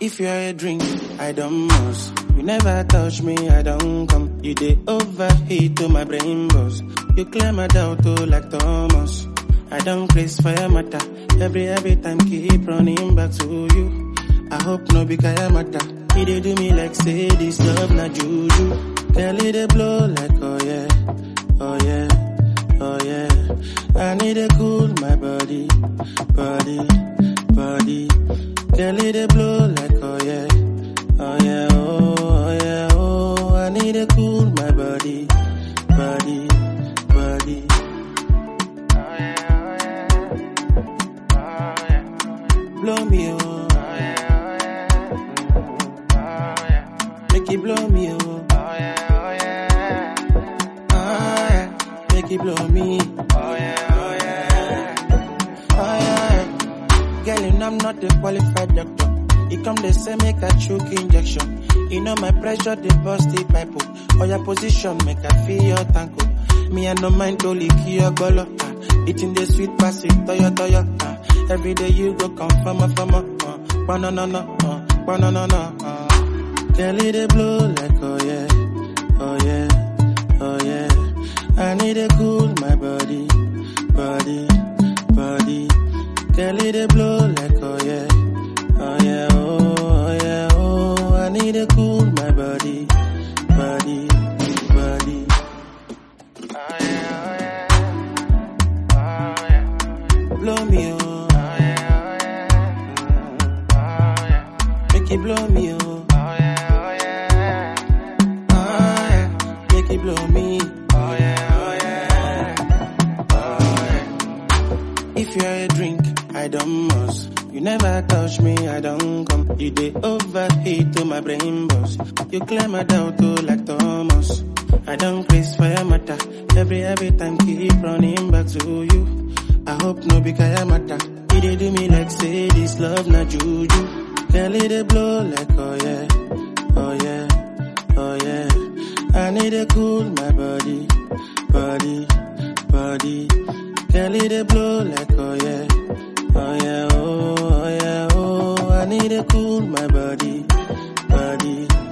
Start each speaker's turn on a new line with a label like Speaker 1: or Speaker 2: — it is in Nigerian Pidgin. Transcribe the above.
Speaker 1: If you're a drink, I don't must. You never touch me, I don't come. You dey overheat to my brain boss. You clear my doubt oh, like Thomas. I don't place fire matter. Every every time keep running back to you. I hope no be kaya matter. He dey do me like say this love na juju. Girl, it dey blow like oh yeah, oh yeah, oh yeah. I need to cool my body, body, body. Girl, it dey blow like oh yeah, oh yeah, oh, oh yeah, oh. I need to cool my body, body, body. Blow me oh, make it blow me oh, ah yeah, make it blow me. Oh yeah. Girl, you know I'm not a qualified doctor. He come they say make a choke injection. You know my pressure they bust the pipe up. Or your position make I feel your tanko. Me I no mind to lick your golo. Ah. Eating the sweet pass it toyo toyo. Ah. Every day you go come from a from a. Uh. Banana no, uh. banana no. Uh. Girl, it dey blow like oh yeah, oh yeah, oh yeah. I need to cool my body, body, body. Girl, it dey blow like oh yeah, oh yeah, oh, oh yeah, oh. I need to cool my body, body, body. Blow me oh, make it blow me oh, ah yeah, make it blow me. If you're a drink, I don't must. You never touch me, I don't come. You dey overheat to my brain boss. You clear my doubt oh, like Thomas. I don't place fire matter. Every every time keep running back to you. I hope no be kaya matter. He dey do me like say this love na juju. Girl, it dey blow like oh yeah, oh yeah, oh yeah. I need to cool my body, body, body. Girl, it dey blow like oh yeah, oh yeah, oh, oh yeah, oh. I need to cool my body, body,